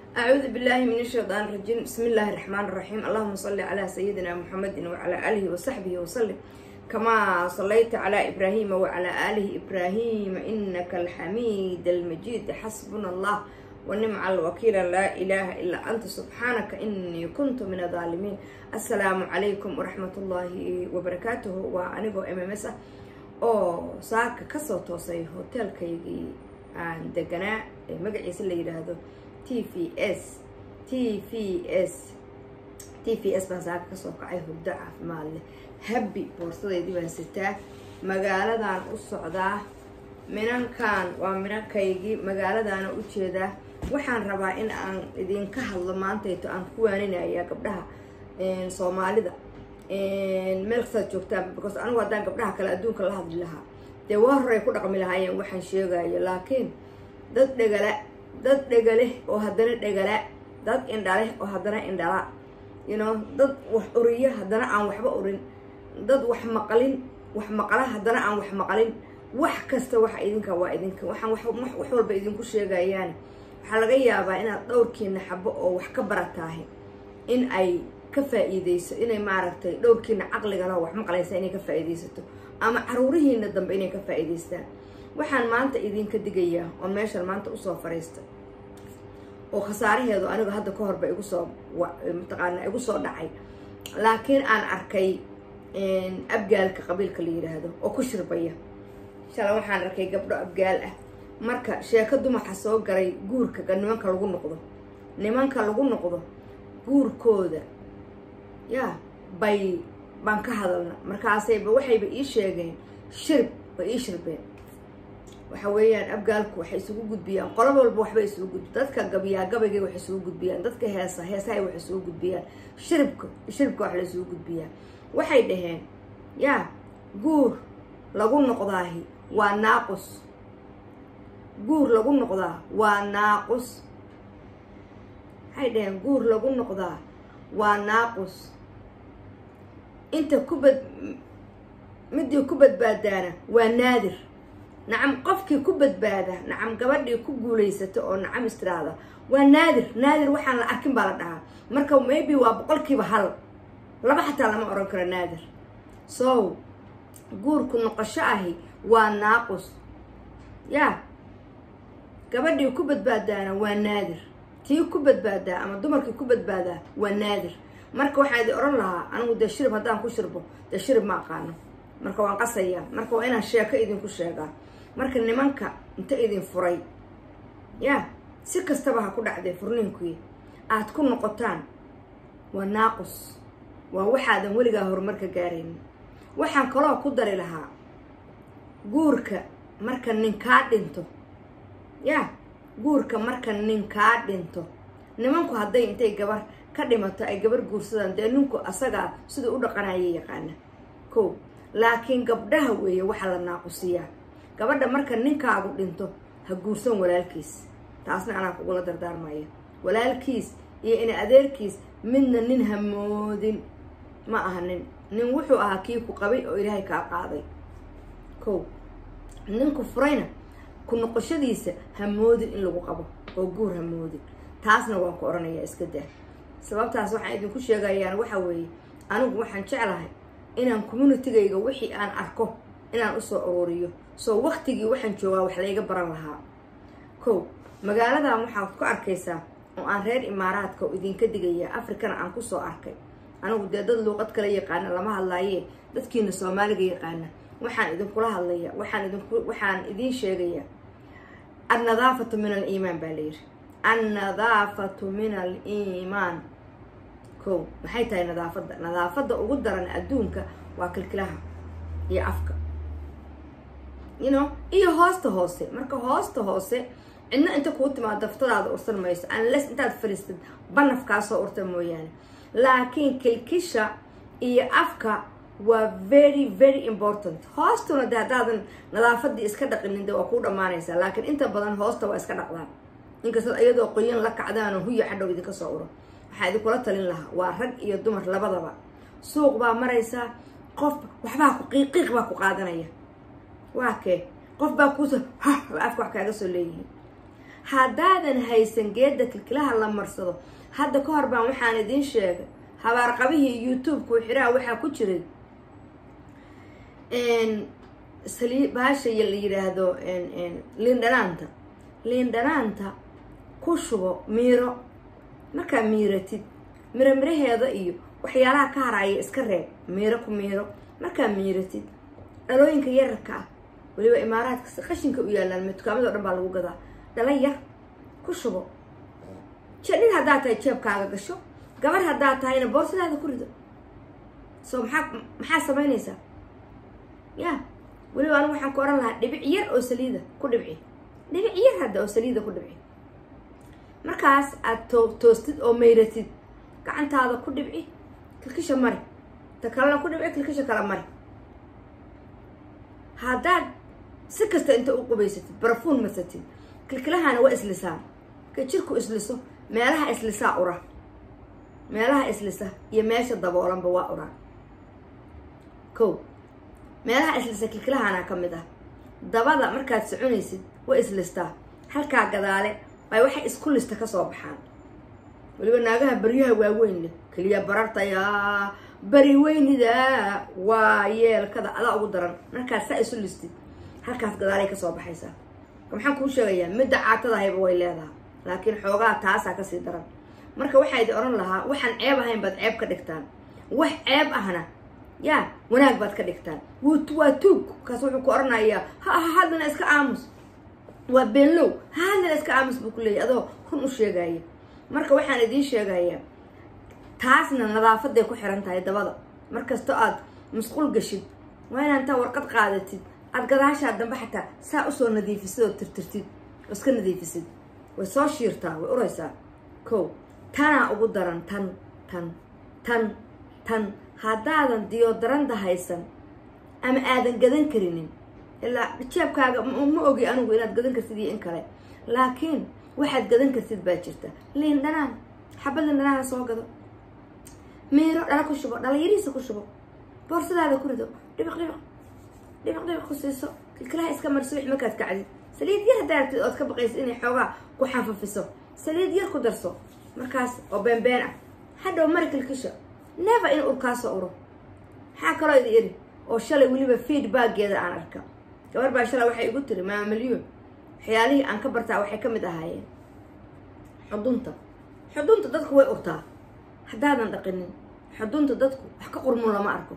أعوذ بالله من الشيطان الرجيم بسم الله الرحمن الرحيم اللهم صل على سيدنا محمد وعلى آله وصحبه وسلم كما صليت على إبراهيم وعلى آله إبراهيم إنك الحميد المجيد حسبنا الله ونعم الوكيل لا إله إلا أنت سبحانك إني كنت من الظالمين السلام عليكم ورحمة الله وبركاته وأنيقو إمامسة oo saaka kasoo toosay hoteelkaygii aan deganaa ee magaciisa la yidhaahdo t v s t v s t v s baan saaka kasoo kacay hurdo caafimaad leh habbi boorsadeydii baan sitaa magaaladan u socdaa minankan waa minankaygii magaaladaana u jeedaa waxaan rabaa in aan idinka hadlo maantayto aan ku waaninaya gabdhaha soomaalida meel kastaad joogtaan because anigu haddaan gabdhaha kale adduunka la hadli lahaa dee waa horay ku dhaqmi lahaayeen waxaan sheegayo laakiin dad dhegala dad dhegale oo haddana dhegala dad indhaleh oo haddana indhala you know dad wax uriya haddana aan waxba urin dad wax maqalin wax maqala haddana aan wax maqalin wax kasta waxa idinka waa idinka waxaan wax walba idinku sheegayaan waxaa laga yaabaa inaad dhowrkiina xabo oo wax ka barataahay in ay ka faa-iideyso inay maaragtay dhowrkiina caqligala wax maqlaysa inay ka faa-iideysato ama caruurihiina dambe inay ka faa-iideystaan waxaan maanta idinka digayaa oo meeshan maanta usoo fariista oo khasaaraheedu aniga hadda ka horba igu soo mataqaanaa igu soo dhacay laakiin aan arkay abgaalka qabiilka la yidhaahdo oo ku shirbaya shala waxaan arkay gabdho abgaal ah marka sheeko dumaxa soo galay guurka nimanka lagu noqdo nimanka lagu noqdo guurkooda yaa bay baan ka hadalna markaasayba waxayba ii sheegeen shirb bay ii shirbeen waxa weeyaan abgaalku waxay isugu gudbiyaan qolo walba waxbay isugu gudbi dadka gabiyaa gabaygay wax isugu gudbiyaan dadka heesa heesahay wax isugu gudbiyaan shiribka shiribka wax la isugu gudbiyaa waxay dhaheen yaa guur lagu noqdaahi waa naaqus guur lagu noqdaa waa naaqus waxay dhaheen guur lagu noqdaa waa naaqus inta ku bad midii ku badbaadaana waa naadir nacam qofkii ku badbaada nacam gabadhii ku guulaysato oo nacam istiraada waa naadir naadir waxaan la arkin baa la dhahaa marka maybe waa boqolkiiba hal laba xataa lama oran karo naadir so guurku noqosho ahi waa naaqus yaa gabadhii ku badbaadaana waa naadir tii ku badbaadaa ama dumarkii ku badbaadaa waa naadir marka waxaa idin odhan lahaa anigu dee shirib haddaan ku shirbo dee shirib ma aqaano marka waan qasayaa marka waa inaan sheeko idinku sheegaa marka nimanka inta idin furay yaa si kastaba ha ku dhacdee furniinkii aad ku noqotaan waa naaqus waa waxaadan weligaa horumarka gaaraynin waxaan kaloo ku dari lahaa guurka marka nin kaa dhinto yaa guurka marka nin kaa dhinto nimanku hadday intay gabar ka dhimato ay gabar guursadaan dee ninku asagaa siduu u dhaqanaya yaqaana ko laakiin gabdhaha weeye waxaa la naaqusiyaa gabadha marka ninkaagu dhinto ha guursan walaalkiis taasna anaa kugula dardaarmaya walaalkiis iyo ina adeerkiis midna nin hamoodin ma aha nin nin wuxuu ahaa kii ku qabay oo ilaahay kaa qaaday ko ninku furayna ku noqoshadiisa hamoodin in lagu qabo oo guur hamoodin taasna waan ku odhanayaa iska daa sababtaas waxaan idinku sheegayaan waxa weeye anigu waxaan jeclahay inaan communitygayga wixii aan arko inaan usoo ururiyo soo waktigii waxaan joogaa wax layga baran lahaa ko magaaladan waxaad ku arkaysaa oo aan reer imaaraadka oo idinka digayaa africana aan kusoo arkay anigu dee dad luuqad kala yaqaana lama hadlaaye dadkiina soomaaliga yaqaana waxaan idinkula hadlaya waxaan idinku waxaan idiin sheegayaa annadaafatu min aliimaan baa layidhi annadaafatu min aliimaan ko maxay tahay nadaafadda nadaafadda ugu daran adduunka waa kilkilaha iyo afka you know iyo hoosta hoose marka hoosta hoose cidna inta kuu timaado daftadaada ursan mayso unless intaad fadhiistid banafkaasoo urta mooyaane laakiin kilkisha iyo afka waa very very important hoostuna de haddaadan nadaafadii iska dhaqinin de waa kuu dhammaanaysaa laakiin inta badan hoosta waa iska dhaqdaan inkastoo iyadoo qoyan la kacdaanoo huya xadhow idinka soo uro waxaa idinkula talin lahaa waa rag iyo dumar labadaba suuq baa maraysaa qof waxbaa ku qiiqiiq baa ku qaadanaya waa kee qof baa kuusoo ha afka wax kaaga soo leeyihiin haddaadan haysan geedda kilkilaha la marsado hadda ka hor baan waxaan idiin sheegay habaarqabihii youtube-ku xiraha waxaa ku jiray sali baasha la yidhaahdo liindhanaanta liindhanaanta ku shubo miiro markaa miiratid miro miraheeda iyo waxyaalaha ka haraaya iska reeb miiro ku miiro markaa miiratid dhalooyinka yararka ah weliba imaaraadka qashinka u yaalaan me dukaamado dhan baa lagu gadaa dhala yar ku shubo nin haddaad tahay jeebkaaga gasho gabar haddaad tahayna boorsadaada ku rido so maxaa maxaa samaynaysaa ya weliba anigu waxaan ku ohan lahaa dhibic yar oo saliida ku dhibci dhibic yar hadda oo saliida ku dhibci markaas aad too toostid oo mayratid gacantaada ku dhibci kilkisha mari ta kalena ku dhibci kilkisha kala mari haddaad si kasta inta u qubaysatid barafuun marsatid kilkilahana waa islisaa ka jirku isliso meelaha islisaa ura meelaha islisa iyo meesha daboolanba waa uraa ko meelaha islisa kilkilahana ka mid ah dabada markaad soconaysid waa islistaa halkaa gadaale bay waxay isku lista kasoo baxaan weliba naagaha baryaha waaweyn leh keliya barartayaa bari weynida waa yeelkada adaa ugu daran markaad saa isu listid halkaas gadaalay kasoo baxaysaa maxaan kuu sheegayaa midda caatadahayba way leedahay laakiin xoogaa taasaa kasii daran marka waxaa idi odhan lahaa waxaan ceeb ahayn baad ceeb ka dhigtaan wax ceeb ahna yaa wanaag baad ka dhigtaan waa tuug kaas wuxuu ku odhanayaa ha haddana iska aamus waa beenlow ha haddana iska aamus buu ku leeyahy adoo run u sheegaya marka waxaan idiin sheegayaa taasna nadaafaday ku xiran tahay dabada markastoo aad musquul gashid waa inaa intaa warqad qaadatid aad gadaashaa dambe xataa saa usoo nadiifisid oo tirtirtid oo iska nadiifisid way soo shiirtaa way uraysaa ko tanaa ugu daran tan tan tan tan haddaadan diyodaranda haysan ama aadan gadan karinin ilaa jeebkaaga ma ogi anigu inaad gadan kartid iyo in kale laakiin waxaad gadan kartid baa jirta liin dhanaan xabad liin dhanaana soo gado miiro dhala ku shubo dhala yariisa ku shubo boorsadaada ku rido dhibiq dhibiq dhibiq dhibiq ku siiso kilkilaha iska marso wix markaad kacdid saliid yar haddaa aragtid ood ka baqaysa inay xoogaa ku xafafiso saliid yar ku darso markaas oo beenbeen ah hadhow mari kilkisha never in urkaasoo uro maxaa kaloo idi iri oo shalay weliba feedbackeeda aan arka gabar baa shalay waxay igu tiri maama milyuun waxyaalihii aan ka bartaa waxay ka mid ahaayeen xudunta xudunta dadku way urtaa haddaadan dhaqinin xudunta dadku wax ka qurmun lama arko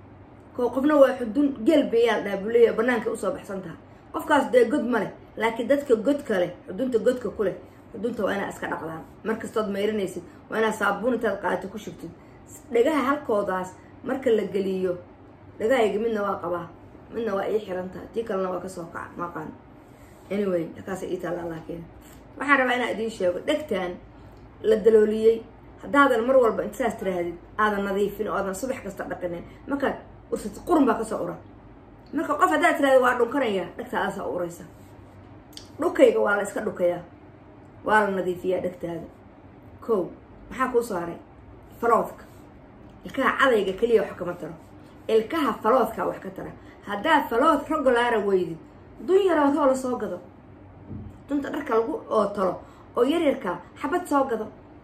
ko qofna waa xudun geel beeyaal dhaabuleya banaanka usoo baxsan taha qofkaas dee god ma leh laakiin dadka godka leh xudunta godka ku leh xudunta waa inaa iska dhaqdaan markastood mayranaysid waa inaa saabuun intaad qaadato ku shubtid dhagaha halkoodaas marka la geliyo dhagahayga midna waa qabaa midna waa ii xiran taha tii kalena waa kasoo kaca maqaan anyway akaasa ii taallaa laakiin waxaan rabaa inaa idiin sheego dhegtaan la dalooliyey haddaadan mar walba intasaas tiraahdid aadan nadiifin oo aadan subax kasta dhaqinin markaad ursatid qurun baa kasoo ura marka qof haddaad tirahdid waa dhunkanaya dhegtaadaasaa u uraysa dhukayga waa la iska dhukayaa waa la nadiifiyaa dhegtaada ko maxaa kuu soo haray faloodka ilkaha cadayga keliya wax kama taro ilkaha faloodkaa wax ka tara haddaad falood rogolaara weydid dun yarood hoo la soo gado dunta dharka lagu oo talo oo yaryarkaa xabad soo gado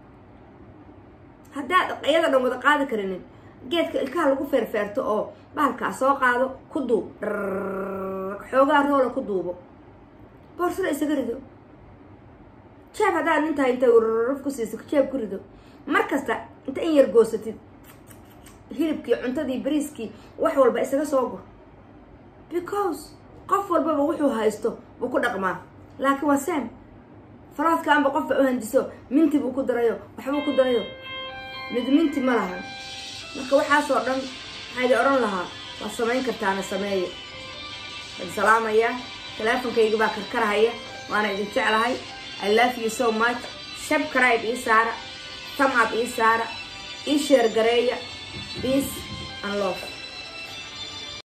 haddaad iyada dhan wada qaadi karinin geedka ilkaha lagu feerfeerto oo bahalkaa soo qaado ku duub xoogaa roola ku duubo boorsada isaga rido jeeb haddaad nintahay intay ururuf ku siiso jeeb ku rido mar kasta inta in yar goosatid hilibkii cuntadii bariiskii wax walba isaga soo gur because qof walbaba wuxuu haysto buu ku dhaqmaa laakiin waa sam faloodkaanba qofba u handiso minti buu ku darayo waxbuu ku darayo mid minti ma lahan marka waxaasoo dhan waxaa idin odhan lahaa waa samayn kartaana sameeya waan salaamayaa teleefonkayga baa karkarahaya waana idin jeclahay i love you so much subscribe ii saara thumb up ii saara ii sheer gareeya peace and love